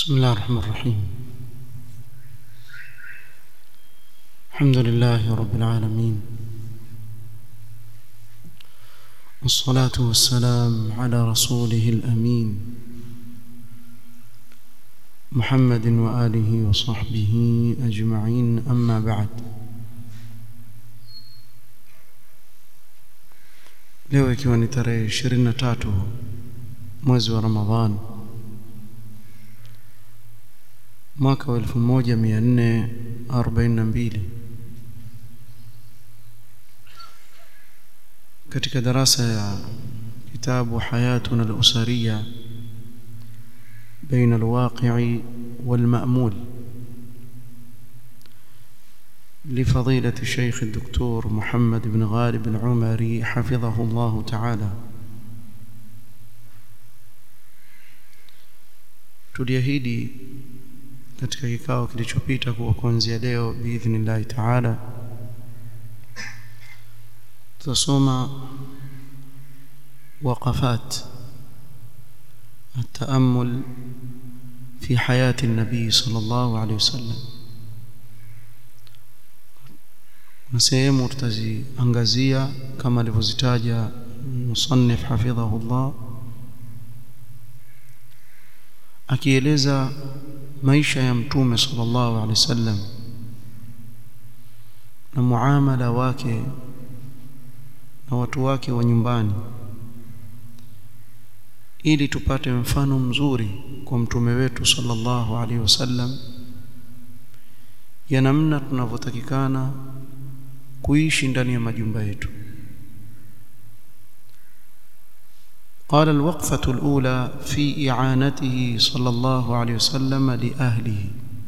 بسم الله الرحمن الرحيم الحمد لله رب العالمين والصلاة والسلام على رسوله الأمين محمد وآله وصحبه أجمعين أما بعد leo ikiwa ni tarehe ishirini na tatu mwezi wa ramadhan mwaka wa elfu moja mia nne arobaini na mbili katika darasa ya kitabu hayatuna al-usariya baina al-waqi'i wal-ma'mul لفضيلة الشيخ الدكتور محمد بن غالب العمري حفظه الله تعالى tuliahidi katika kikao kilichopita kuwa kuanzia leo biidhnillahi taala tutasoma waqafat التأمل في حياة النبي صلى الله عليه وسلم na sehemu tutaziangazia kama alivyozitaja musannif hafidhahullah akieleza maisha ya mtume sallallahu alaihi wasallam na muamala wake na watu wake wa nyumbani ili tupate mfano mzuri kwa mtume wetu sallallahu alaihi wasallam ya namna tunavyotakikana kuishi ndani ya majumba yetu قال الوقفة الأولى في إعانته صلى الله عليه وسلم لأهله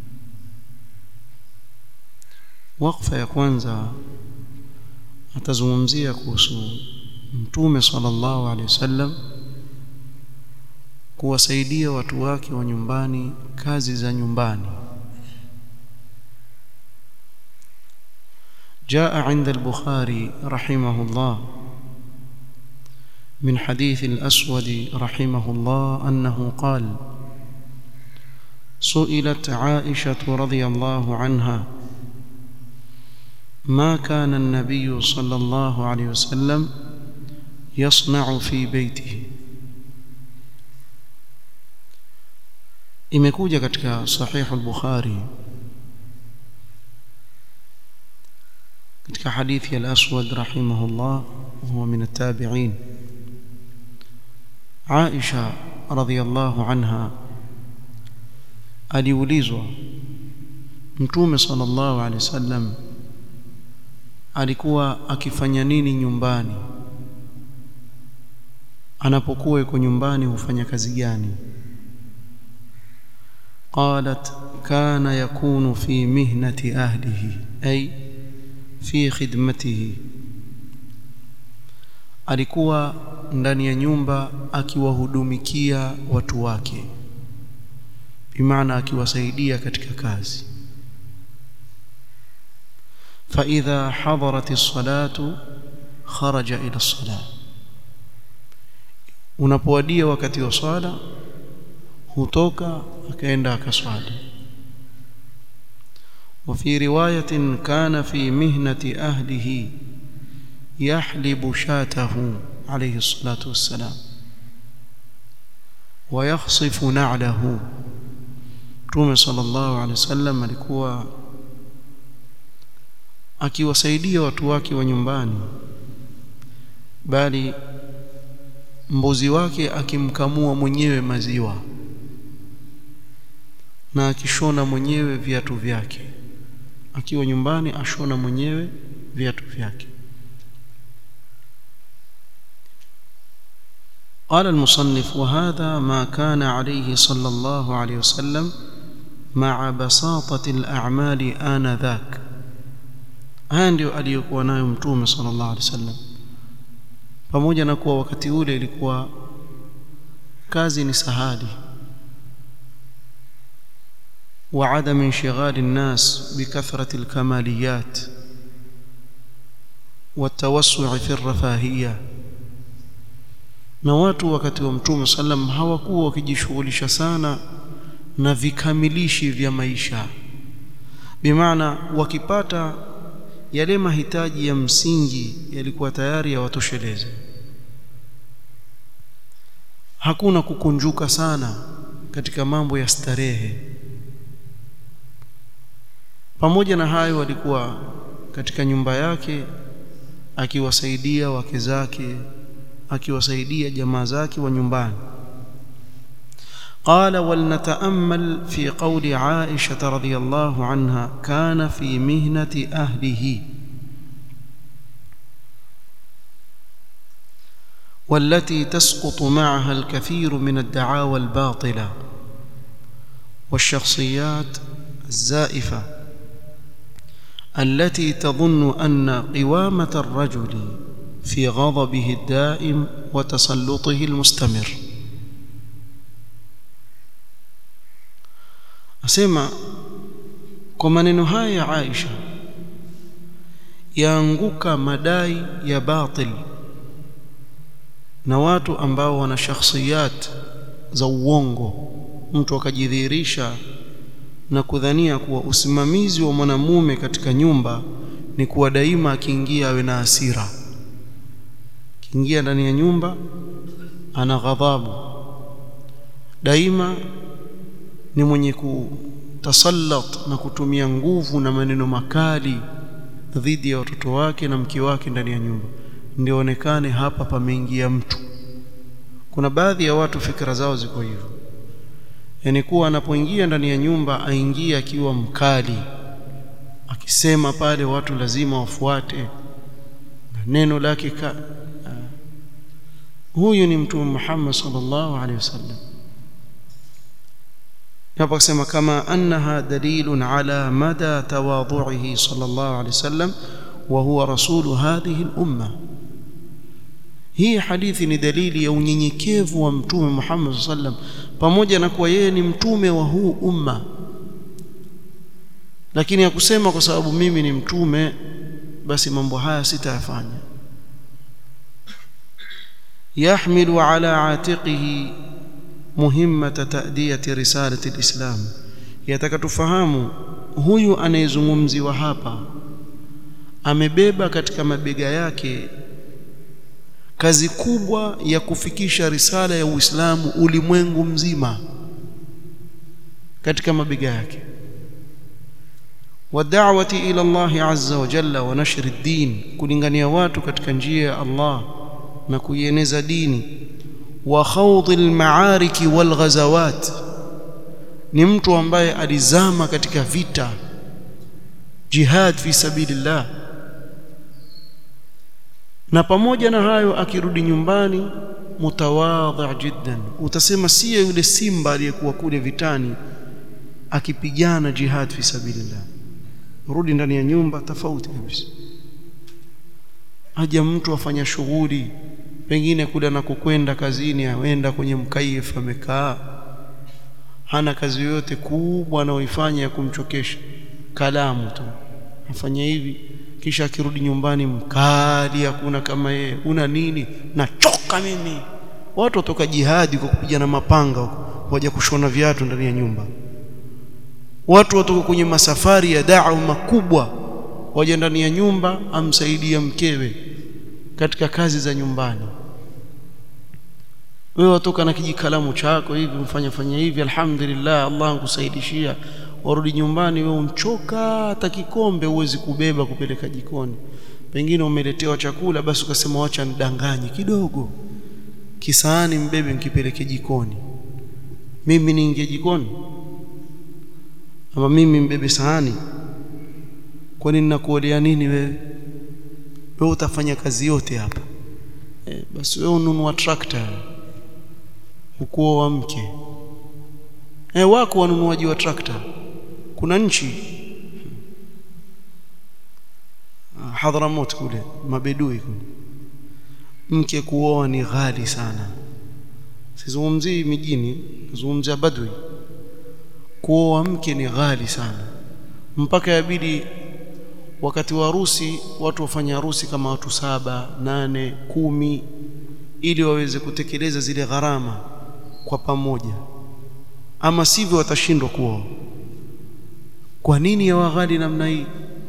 وقفة ya kwanza atazungumzia kuhusu mtume sallallahu alaihi wasallam kuwasaidia watu wake wa nyumbani kazi za nyumbani جاء عند البخاري رحمه الله من حديث الأسود رحمه الله أنه قال سئلت عائشة رضي الله عنها ما كان النبي صلى الله عليه وسلم يصنع في بيته imekuja katika sahihu al-Bukhari katika hadithi ya al-Aswad rahimahullah huwa min at-tabi'in Aisha radhiyallahu anha aliulizwa Mtume sallallahu alaihi wasallam alikuwa akifanya nini nyumbani anapokuwa yuko nyumbani hufanya kazi gani قالت كان يكون في مهنة أهله أي في خدمته alikuwa ndani ya nyumba akiwahudumikia watu wake bimaana akiwasaidia katika kazi فإذا حضرت الصلاة خرج إلى الصلاة unapowadia wakati wa swala hutoka akaenda akaswali وفي رواية كان في مهنة أهله يحلب شاته عليه الصلاة والسلام ويخصف نعله Mtume sallallahu alaihi wasallam alikuwa akiwasaidia watu wake wa nyumbani bali mbuzi wake akimkamua mwenyewe maziwa na akishona mwenyewe viatu vyake akiwa nyumbani ashona mwenyewe viatu vyake قال المصنف وهذا ما كان عليه صلى الله عليه وسلم مع بساطة الأعمال آنذاك haya ndio aliyokuwa nayo mtume sallallahu alaihi wasallam pamoja na kuwa wakati ule ilikuwa kazi ni sahali وعدم انشغال الناس بكثرة الكماليات والتوسع في الرفاهية na watu wakati wa mtume sallam hawakuwa wakijishughulisha sana na vikamilishi vya maisha bimaana wakipata yale mahitaji ya msingi yalikuwa tayari yawatosheleze hakuna kukunjuka sana katika mambo ya starehe pamoja na hayo alikuwa katika nyumba yake akiwasaidia wake zake akiwasaidia jamaa zake wa nyumbani قال ولنتامل في قول عائشه رضي الله عنها كان في مهنه اهله والتي تسقط معها الكثير من الدعاوى الباطله والشخصيات الزائفه التي تظن ان قوامه الرجل في غضبه الدائم وتسلطه المستمر asema kwa maneno haya ya Aisha yaanguka madai ya batil na watu ambao wana shakhsiyat za uongo mtu akajidhihirisha na kudhania kuwa usimamizi wa mwanamume katika nyumba ni kuwa daima akiingia awe na hasira akiingia ndani ya nyumba ana ghadhabu daima ni mwenye kutasallat na kutumia nguvu na maneno makali dhidi ya watoto wake na mke wake ndani ya nyumba ndio onekane hapa pameingia mtu kuna baadhi ya watu fikra zao ziko hivyo yani kuwa anapoingia ndani ya nyumba aingie akiwa mkali akisema pale watu lazima wafuate na neno lake ka huyu ni mtume Muhammad sallallahu alaihi wasallam hapa kusema kama annaha dalilun ala mada tawadhu'ihi sallallahu alaihi wasallam wa huwa rasulu hadhihi al-umma hii hadithi ni dalili ya unyenyekevu wa mtume Muhammad sallam pamoja na kuwa yeye ni mtume wa huu umma lakini hakusema kwa sababu mimi ni mtume basi mambo haya sitayafanya yahmilu ala atiqihi muhimmata ta'diyati risalati alislam yataka tufahamu huyu anayezungumziwa hapa amebeba katika mabega yake kazi kubwa ya kufikisha risala ya Uislamu ulimwengu mzima katika mabega yake wad'awati ila Allah azza wa jalla wa nashri ad-din kulingania watu katika njia ya Allah na kuieneza dini wa khawd al-ma'arik wal ghazawat ni mtu ambaye alizama katika vita jihad fi sabilillah na pamoja na hayo akirudi nyumbani mutawadhi jiddan utasema siye yule simba aliyekuwa kule vitani akipigana jihad fi sabilillah rudi ndani ya nyumba tofauti kabisa aja mtu afanya shughuli pengine kule anakokwenda kazini aenda kwenye mkaif amekaa hana kazi yoyote kubwa anaoifanya ya kumchokesha kalamu tu afanya hivi kisha akirudi nyumbani mkali hakuna kama yeye una nini nachoka mimi watu watoka jihadi kwa kupigana mapanga huko waje kushona viatu ndani ya nyumba watu watoka kwenye masafari ya da'wa makubwa waje ndani ya nyumba amsaidia mkewe katika kazi za nyumbani wewe watoka na kijikalamu chako hivi mfanya fanya hivi alhamdulillah Allah ankusaidishia warudi nyumbani wewe unchoka hata kikombe huwezi kubeba kupeleka jikoni pengine umeletewa chakula basi ukasema wacha nidanganye kidogo kisaani mbebe nikipeleke jikoni mimi niingie jikoni ama mimi mbebe sahani kwani ninakuolea nini wewe wewe utafanya kazi yote hapa e, basi wewe ununua trakta ukuoa mke e, wako wanunuaji wa trakta kuna nchi Hadhramut kule mabedui kule mke kuoa ni ghali sana sizungumzii mijini nazungumzia badwi kuoa mke ni ghali sana mpaka yabidi wakati wa harusi watu wafanya harusi kama watu saba nane kumi ili waweze kutekeleza zile gharama kwa pamoja ama sivyo watashindwa kuoa kwa nini yawa ghali namna hii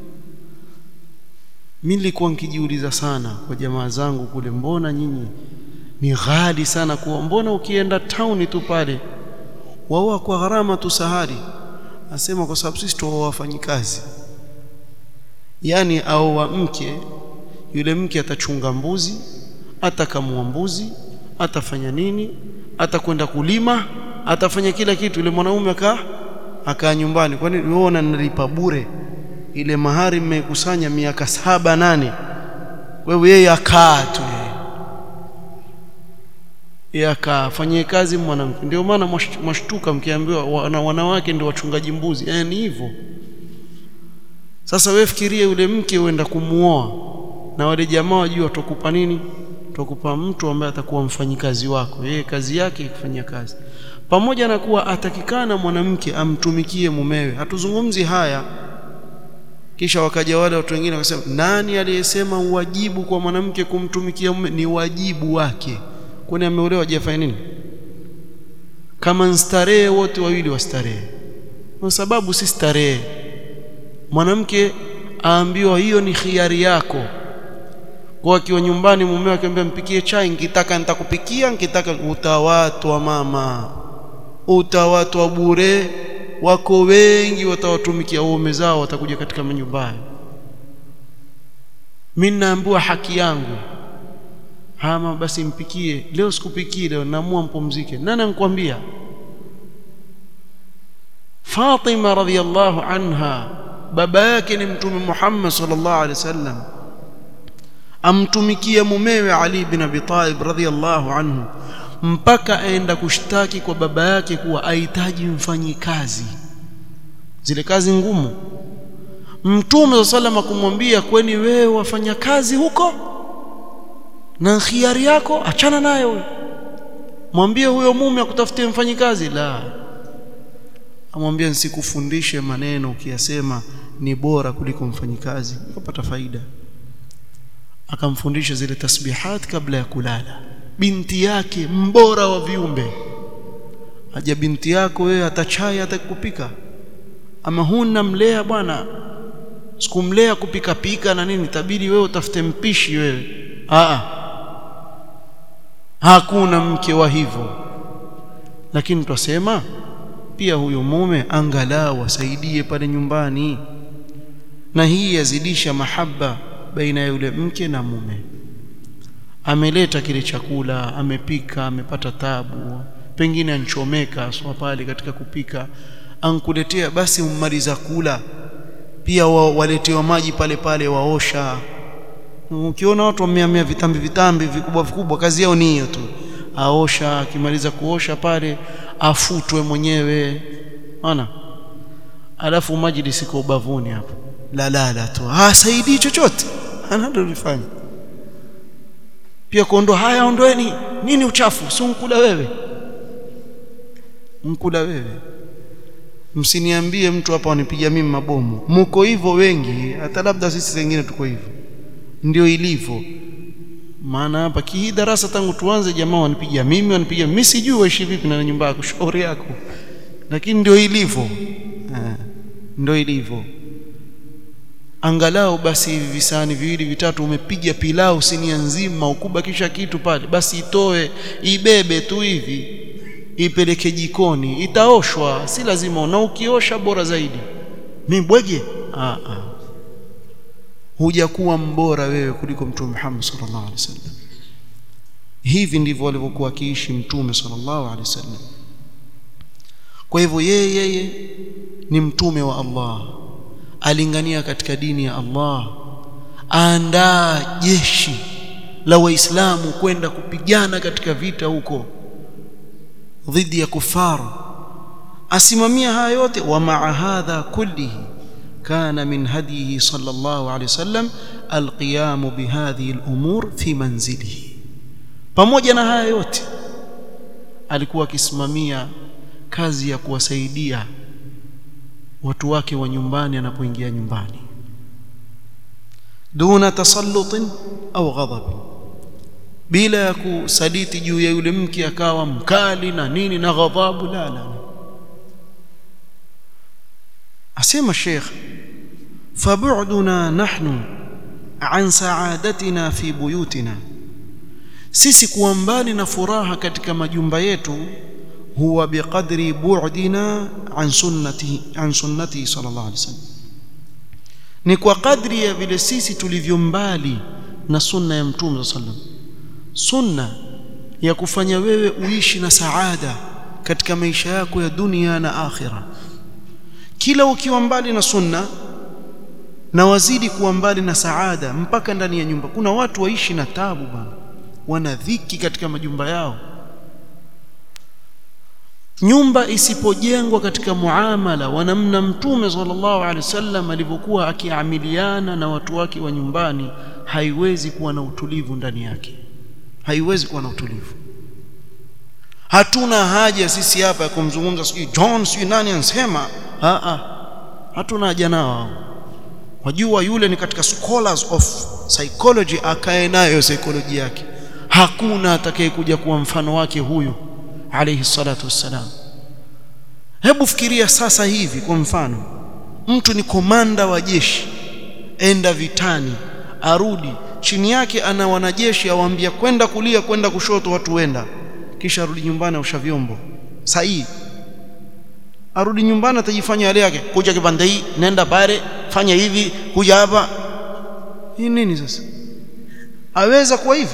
mimi nilikuwa nikijiuliza sana kwa jamaa zangu kule mbona nyinyi ni ghali sana kuoa mbona ukienda town tu pale waoa kwa gharama tu sahari asema kwa sababu sisi tuoa wafanyikazi yani aoa mke yule mke atachunga mbuzi atakamua mbuzi atafanya nini atakwenda kulima atafanya kila kitu yule mwanaume akaa akaa nyumbani kwani wewe unanilipa bure ile mahari mmekusanya miaka saba nane wewe yeye akaa tu yeye akaa fanyie kazi mwanamke ndio maana mwashtuka mkiambiwa wana, wanawake ndio wachungaji mbuzi eh ni hivyo sasa wewe fikirie yule mke uenda kumuoa na wale jamaa wajua watakupa nini tutakupa mtu ambaye atakuwa mfanyikazi wako yeye kazi yake kufanya kazi pamoja na kuwa atakikana mwanamke amtumikie mumewe hatuzungumzi haya kisha wakaja wale watu wengine wakasema nani aliyesema uwajibu kwa mwanamke kumtumikia mume ni wajibu wake kwani ameolewa hajafanya nini kama nstarehe wote wawili wastarehe kwa sababu si starehe mwanamke aambiwa hiyo ni khiari yako kwa akiwa nyumbani mume akimwambia mpikie chai nikitaka nitakupikia nikitaka utawatwa mama utawatwa bure wako wengi watawatumikia waume zao watakuja katika manyumba hayo mimi naambiwa haki yangu hama basi mpikie leo sikupikie leo naamua mpumzike nani anakuambia Fatima radhiallahu anha baba yake ni mtume Muhammad sallallahu alaihi wasallam amtumikia mumewe Ali bin Abi Talib radhiallahu anhu mpaka aenda kushtaki kwa baba yake kuwa ahitaji mfanyikazi zile kazi ngumu mtume wa sallam kumwambia kweni wewe wafanya kazi huko na khiari yako achana nayo mwambie huyo mume akutafutie mfanyikazi la amwambia nisikufundishe maneno ukiyasema ni bora kuliko mfanyikazi ukapata faida akamfundisha zile tasbihat kabla ya kulala binti yake mbora wa viumbe aja binti yako wewe atachai atakupika ama huna mlea bwana sikumlea kupika pika na nini tabidi wewe utafute mpishi wewe a hakuna mke wa hivyo lakini twasema pia huyo mume angalau asaidie pale nyumbani na hii yazidisha mahaba baina ya yule mke na mume ameleta kile chakula amepika amepata tabu pengine anchomeka aswa pale katika kupika ankuletea basi ummaliza kula pia wa, waletewa maji pale pale waosha ukiona watu wameamia vitambi vitambi vikubwa vikubwa kazi yao ni hiyo tu aosha akimaliza kuosha pale afutwe mwenyewe ana alafu majlisi kwa ubavuni hapo la la la tu hasaidii chochote analolifanya pia kuondoa haya ondoeni nini uchafu si unkula wewe mkula wewe msiniambie mtu hapa wanipiga mimi mabomu mko hivyo wengi hata labda sisi wengine tuko hivyo ndio ilivyo maana hapa hii darasa tangu tuanze jamaa wanipiga mimi wanipiga mimi sijui waishi vipi na nyumba yako shauri yako lakini ndio ilivyo eh, ndio ilivyo angalau basi hivi visani viwili vitatu umepiga pilau sinia nzima ukubakisha kitu pale basi itoe ibebe tu hivi ipeleke jikoni itaoshwa si lazima na ukiosha bora zaidi mimi bwege ah ah hujakuwa mbora wewe kuliko mtume Muhammad sallallahu alaihi wasallam hivi ndivyo walivyokuwa akiishi mtume sallallahu alaihi wasallam kwa hivyo yeye yeye ni mtume wa Allah alingania katika dini ya Allah aandaa jeshi la waislamu kwenda kupigana katika vita huko dhidi ya kufaru asimamia haya yote wa maa hadha kullihi كان من هديه صلى الله عليه وسلم القيام بهذه الأمور في منزله pamoja na haya yote alikuwa akisimamia kazi ya kuwasaidia watu wake wa nyumbani anapoingia nyumbani duna tasallutin au ghadab bila ya kusaliti juu ya yule mke akawa mkali na nini na ghadhabu la la asema Sheikh fabu'duna nahnu an sa'adatina fi buyutina sisi kuwa mbali na furaha katika majumba yetu huwa biqadri bu'dina an sunnati an sunnati sallallahu alaihi wasallam ni kwa kadri ya vile sisi tulivyo mbali na sunna ya mtume sallallahu alaihi wasallam sunna ya kufanya wewe uishi na saada katika maisha yako ya dunia na akhira kila ukiwa mbali na sunna na wazidi kuwa mbali na saada mpaka ndani ya nyumba kuna watu waishi na tabu bana wana dhiki katika majumba yao nyumba isipojengwa katika muamala wa namna mtume sallallahu alaihi wasallam alivyokuwa akiamiliana na watu wake wa nyumbani haiwezi kuwa na utulivu ndani yake haiwezi kuwa na utulivu hatuna haja sisi hapa ya kumzungumza sijui John sijui nani ansema a a hatuna haja nao wajua yule ni katika scholars of psychology akae nayo psychology yake hakuna atakayekuja kuwa mfano wake huyu alayhi salatu wassalam hebu fikiria sasa hivi kwa mfano mtu ni komanda wa jeshi enda vitani arudi chini yake ana wanajeshi awaambia kwenda kulia kwenda kushoto watu wenda kisha arudi nyumbani ausha vyombo sahihi arudi nyumbani atajifanya yale yake kuja kipande hii nenda pale fanya hivi kuja hapa hii nini sasa aweza kuwa hivi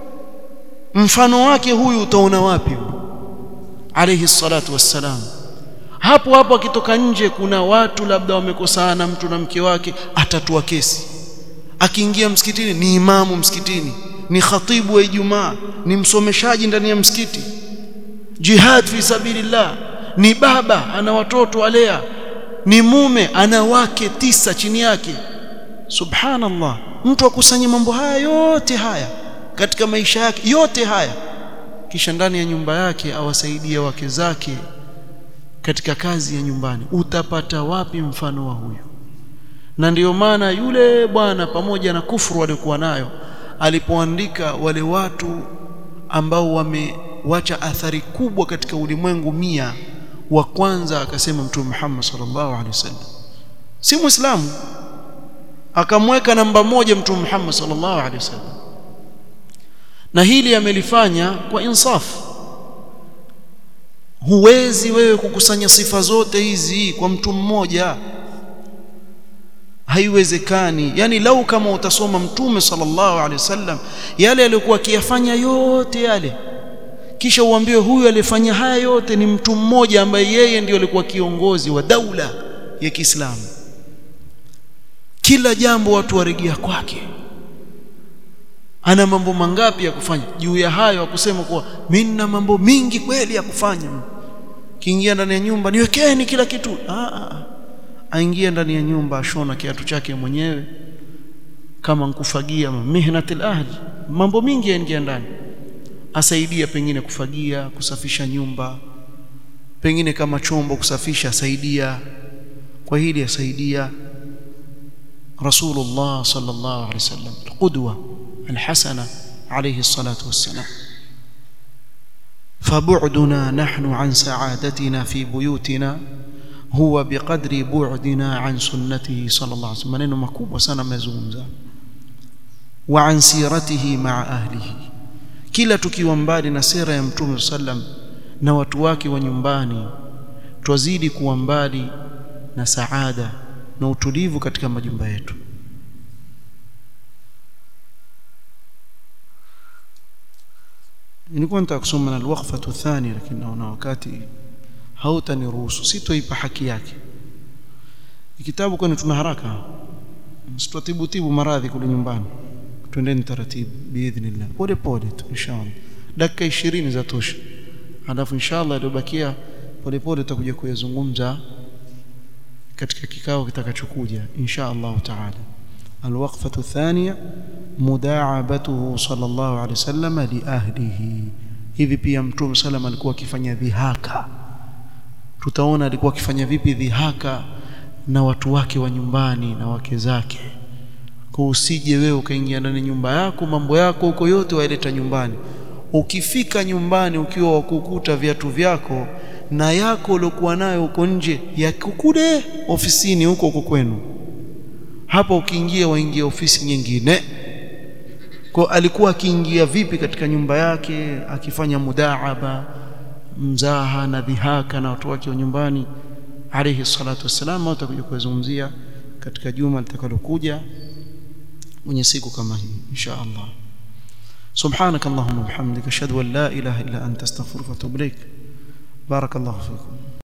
mfano wake huyu utaona wapi alayhi salatu wassalam hapo hapo akitoka nje kuna watu labda wamekosana mtu na mke wake atatua kesi akiingia msikitini ni imamu msikitini ni khatibu wa Ijumaa ni msomeshaji ndani ya msikiti jihad fi sabilillah ni baba ana watoto alea ni mume ana wake tisa chini yake subhanallah mtu akusanye mambo haya yote haya katika maisha yake yote haya kisha ndani ya nyumba yake awasaidie wake zake katika kazi ya nyumbani utapata wapi mfano wa huyu na ndiyo maana yule bwana pamoja na kufuru aliokuwa nayo alipoandika wale watu ambao wamewacha athari kubwa katika ulimwengu mia wa kwanza akasema mtume Muhammad sallallahu alaihi wasallam si muislamu akamweka namba moja mtume Muhammad sallallahu alaihi wasallam na hili amelifanya kwa insafu huwezi wewe kukusanya sifa zote hizi kwa mtu mmoja haiwezekani yani lau kama utasoma mtume sallallahu alaihi wasallam yale aliyokuwa akiyafanya yote yale kisha uambiwe huyu alifanya haya yote ni mtu mmoja ambaye yeye ndiyo alikuwa kiongozi wa daula ya Kiislamu kila jambo watu waregea kwake ana mambo mangapi ya kufanya juu ya hayo akusema kuwa mimi nina mambo mingi kweli ya kufanya kiingia ndani ya nyumba niwekeni kila kitu ah, ah. aingia ndani ya nyumba ashona kiatu chake mwenyewe kama nkufagia mihnatil ahli mambo mingi yaingia ndani asaidia pengine kufagia kusafisha nyumba pengine kama chombo kusafisha asaidia kwa hili asaidia rasulullah sallallahu alaihi wasallam qudwa الحسنة عليه الصلاة والسلام فبعدنا نحن عن سعادتنا في بيوتنا هو بقدر بعدنا عن سنته صلى الله عليه وسلم maneno makubwa sana amezungumza wa an siratihi ma'a ahlihi kila tukiwa mbali na sera ya mtume sallam na watu wake wa nyumbani twazidi kuwa mbali na saada na utulivu katika majumba yetu nilikuwa nataka kusoma na alwaqfatu thani lakini naona wakati hautaniruhusu sitoipa haki yake kitabu kwani tuna haraka msitatibu tibu maradhi kule nyumbani twendeni taratibu biidhnillah pole pole tu inshallah dakika 20 za tosha halafu inshallah iliyobakia pole pole tutakuja kuyazungumza katika kikao kitakachokuja inshallah taala الوقفة الثانية مداعبته صلى الله عليه وسلم لأهله hivi pia mtume sallam alikuwa akifanya dhihaka tutaona alikuwa akifanya vipi dhihaka na watu wake wa nyumbani na wake zake kwa usije wewe ukaingia ndani nyumba yako mambo yako huko yote waileta nyumbani ukifika nyumbani ukiwa wakukuta viatu vyako na yako uliokuwa nayo huko nje ya kule ofisini huko huko kwenu hapa ukiingia waingia ofisi nyingine kwa alikuwa akiingia vipi katika nyumba yake akifanya mudaaba mzaha na dhihaka na watu wake wa nyumbani alayhi salatu wassalam utakuja kuzungumzia katika juma litakalokuja mwenye siku kama hii insha Allah سبحانك اللهم وبحمدك اشهد ان لا اله الا انت استغفرك واتوب اليك بارك الله فيكم